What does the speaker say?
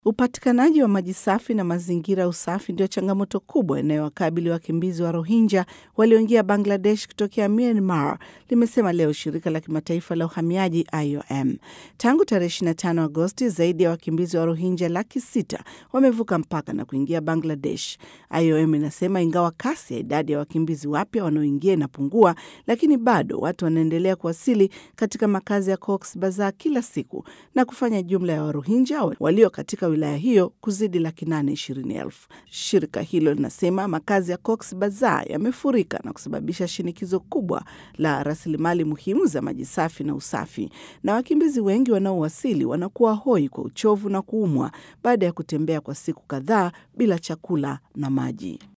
Upatikanaji wa maji safi na mazingira usafi ndio changamoto kubwa inayowakabili wakimbizi wa Rohingya walioingia Bangladesh kutokea Myanmar, limesema leo shirika la kimataifa la uhamiaji IOM. Tangu tarehe 25 Agosti, zaidi ya wakimbizi wa Rohingya laki sita wamevuka mpaka na kuingia Bangladesh. IOM inasema ingawa kasi ya idadi ya wakimbizi wapya wanaoingia inapungua, lakini bado watu wanaendelea kuwasili katika makazi ya Cox Bazar kila siku na kufanya jumla ya Warohingya walio katika wilaya hiyo kuzidi laki nane ishirini elfu. Shirika hilo linasema makazi ya Cox Bazar yamefurika na kusababisha shinikizo kubwa la rasilimali muhimu za maji safi na usafi, na wakimbizi wengi wanaowasili wanakuwa hoi kwa uchovu na kuumwa baada ya kutembea kwa siku kadhaa bila chakula na maji.